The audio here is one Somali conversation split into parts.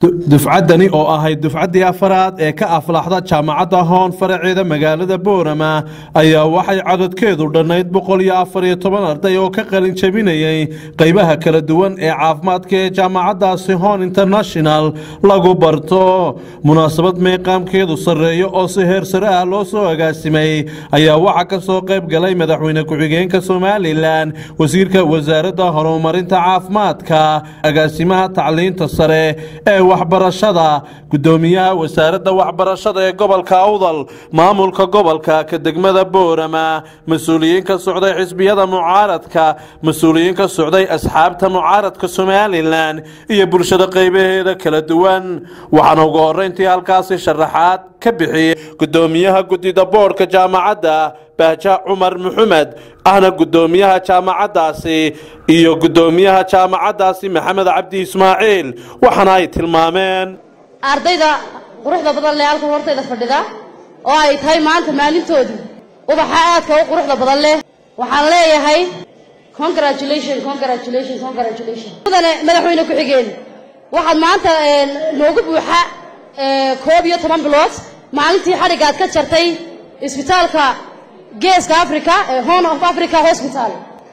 dufcaddani oo ahayd dufcaddii afaraad ee ka aflaxda jaamacadda hoon faraceeda magaalada boorama ayaa waxay cadadkeedu dhannayd boqol iyo afar iyo toban arday oo ka qalin jabinayay qaybaha kala duwan ee caafimaadka ee jaamacaddaasi hoon international lagu barto munaasabad meeqaamkeedu sarreeyo oo si heer sare ah loo soo agaasimay ayaa waxaa ka soo qayb galay madaxweyne ku-xigeenka somalilan wasiirka wasaaradda horumarinta caafimaadka agaasimaha tacliinta sare ee waxbarashada gudoomiyaha wasaaradda waxbarashada ee gobolka awdal maamulka gobolka ka degmada boorama mas-uuliyiin ka socday xisbiyada mucaaradka mas-uuliyiin ka socday asxaabta mucaaradka somalilan iyo bulshada qaybaheeda kala duwan waxaana ugu horeyntii halkaasi sharaxaad ka bixiyey gudoomiyaha guddida boodhka jaamacadda bahja cumar maxamed ahna gudoomiyaha jaamacaddaasi iyo gudoomiyaha jaamacaddaasi maxamed cabdi ismaaciil waxaana ay tilmaameen ardayda quruxda badan leh halkan hortayda fadhida oo ay tahay maanta maalintoodii ubaxa aadka u quruxda badan leh waxaan leeyahay congratulation congratulation congratulation mudane madaxweyne ku-xigeen waxaad maanta noogu buuxa koob iyo toban bilood maalintii xadhigga aad ka jartay isbitaalka geeska africa ee horn of africa hospital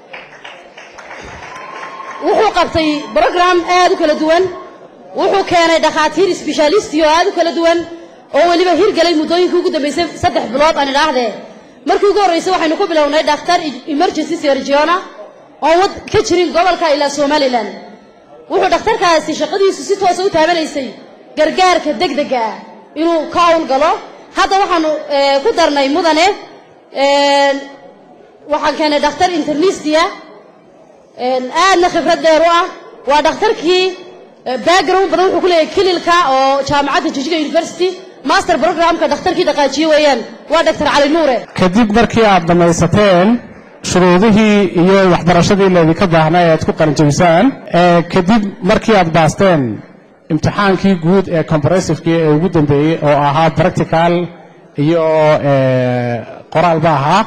wuxuu qabtay brogram aad u kala duwan wuxuu keenay dhakhaatiir sbeshalisti oo aad u kala duwan oo weliba hirgelay muddooyinkii ugu dambaysay saddex bilood aan idhaahdee markii ugu horraysay waxaynu ku bilownay dhakhtar emergency sergiona oon wad ka jirin gobolka ilaa somalilan wuxuu dhakhtarkaasi shaqadiisu si toosa u taabanaysay gargaarka degdega ah inuu ka howlgalo hadda waxaanu ku darnay mudane waxaan keenay dhakhtar internistia aadna khibrad dheer u ah waa dhakhtarkii background badan wuxuu ku leeyahay kililka oo jaamacadda jijiga university master programka dhakhtarkii dhaqaajiye weeyaan waa doctor cali nuure kadib markii aad dhammaysateen shuruudihii iyo waxbarashadii laydinka baahnaa ee aad ku qalinjabisaan kadib markii aad baasteen imtixaankii guud ee comparasivekii ee ugu dambeeyey oo ahaa practical iyo qoraalba ahaa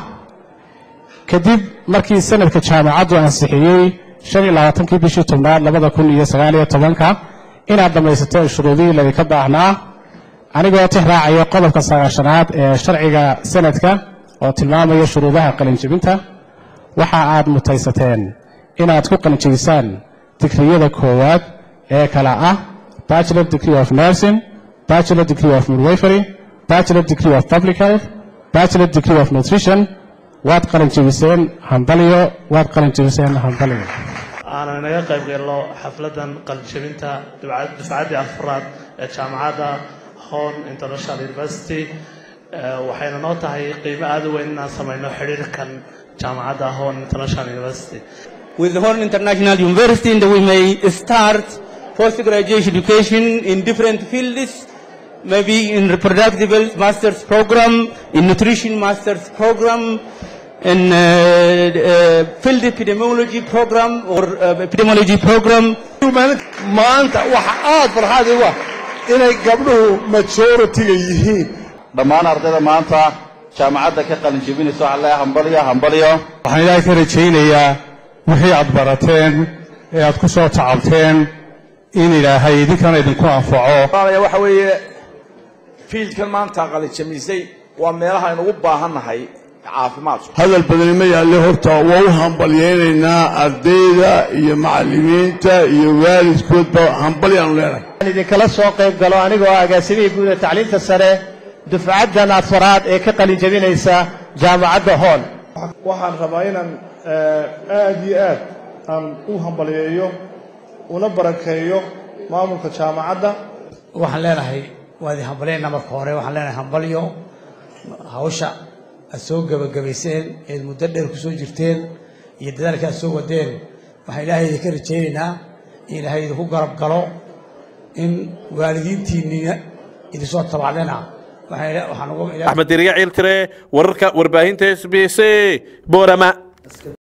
kadib markii sanadka jaamacaddu ansixiyey shan iyo labaatankii bishii tobnaad labada kun iyo sagaal iyo tobanka inaad dhammaysateen shuruudihii laydinka baahnaa anigoo tix raacaya qodobka sagaashanaad ee sharciga sanadka oo tilmaamaya shuruudaha qalinjebinta waxa aad mutaysateen inaad ku qalinjebisaan digriyada koowaad ee kala ah bachelor degree of nursing bachelor degree of midwifery bachelor degree of public health bachelor degree of nutrition waad qalinjebiseen hambalyo waad qalinjebiseen hambalyo aanan inaga qayb galno xafladan qalinjebinta dufcaddii afraad ee jaamacadda hon international university waxayna noo tahay qiimo aada u weyn inaan samayno xidhiirkan jaamacadda hon international university With the Horn International University, and we may start post-graduate education in different fields, maybe in reproductive health master's program, in nutrition master's program, in uh, uh, field epidemiology program or uh, epidemiology program. maanta waxa aad farxaad igu ah inay gabdhuhu majoritiga yihiin dhammaan ardayda maanta jaamacadda ka qalin jebinaysa waxaa leeyahay hambalyo hambalyo waxaan ilaahay ka rajaynayaa wixii aad barateen ee aad ku soo tacabteen in ilaahay idinkana idinku anfaco waxa weeye fiildkan maanta qalijamisay waa meelaha aynu ugu baahannahay caafimaadku hadal badani ma yaalle horta waa u hambalyaynaynaa ardayda iyo macallimiinta iyo waalidkoodba hambalyaanu leenahay waxaan idinkala soo qayb galo anigoo ah agaasimihii guud ee tacliinta sare dufcaddan afaraad ee ka qalin jabinaysa jaamacadda hoon waxaan rabaa inaan aad iyo aad aan u hambalyeeyo una barakeeyo maamulka jaamacadda waxaan leenahay waa idin hambalyaynaa marka hore waxaan leenahay hambalyo hawsha aad soo gebagabayseen eed muddo dheer ku soo jirteen iyo dadaalka aad soo wadeen waxaan ilaahay idinka rajaynaynaa in ilaahay idinku garab galo in waalidiintiinniina idinsoo tabacdena axmed diriya ciiltire wararka warbaahinta s b c boorama